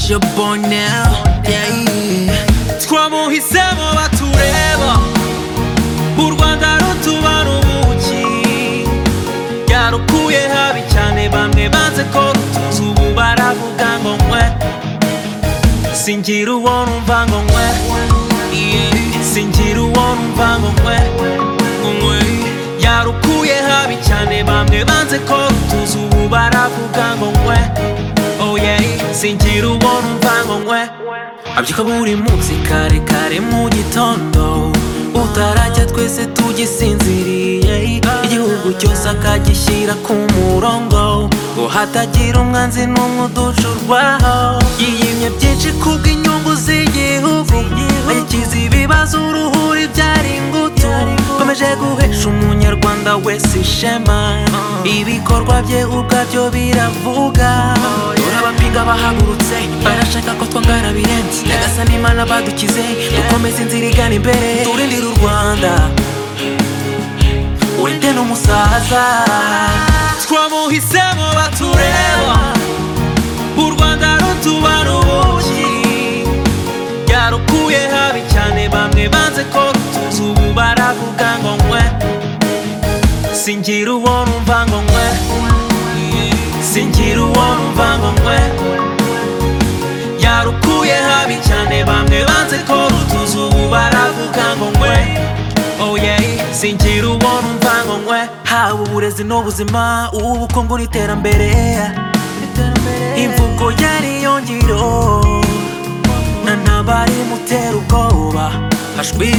your boy now. Yeah, yeah. twamuhisemo batureba u rwanda rutubara ubuki ryarukuye habi cyane bamwe banze ko rutuzi ubu baravuga ngo nkwe singira uwo numva ngo nkwe Yeah. singira uwo numva ngo nkwe nkwe yarukuye habi cyane bamwe banze ko rutuzi ubu baravuga ngo nkwe oh yeah singira uwo numva ngo nkwe abyuka buri munsi kare kare mu gitondo utarajya twese tugisinziriye igihugu cyose akagishyira ku murongo ngo hatagira umwanzi n'umwe uducurwaho yiyimye byinshi kubw'inyungu z'igihugu yakize ibibazo uruhuri byari ingutu komeje guhesha umunyarwanda wese ishema ibikorwa bye ubwabyo biravuga turabapinga bahagurutse barashaka ko twangara birenze nyagasani imana badukize dukomeze inzira igana imbere turindire u rwanda urinde n'umusaza twamuhisemo batureba u rwanda rutubara ubuki ryarukuye habi cyane bamwe banze ko rutuzi ubu baravuga ngo nkwe singira uwo numva ngo nkwe singira uwo numva ngo nkwe yarukuye habi cyane bamwe banze ko rutuzi ubu baravuga ngo nkwe oh yeah singira uwo numva ngo nkwe haba uburezi n'ubuzima ubukungu n'iterambere imvugo yariyongiro n'abari mutera ubwoba hashwi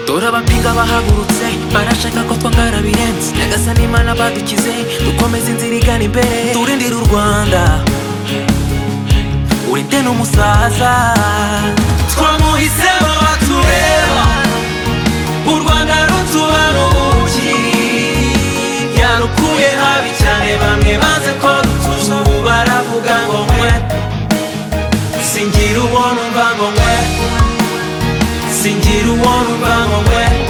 dore abapinga bahagurutse barashaka ko twangara birenze nyagasani imana badukize dukomeze inzira igana imbere turindire u rwanda urinde n'umusaza twamuhisemo batureba u rwanda rutubara ubuki yarukuye habi cyane bamwe baze ko rutuza ubu baravuga ngo nkwe singira uwo numva ngo nkwe singira uwo numva ngo nkwe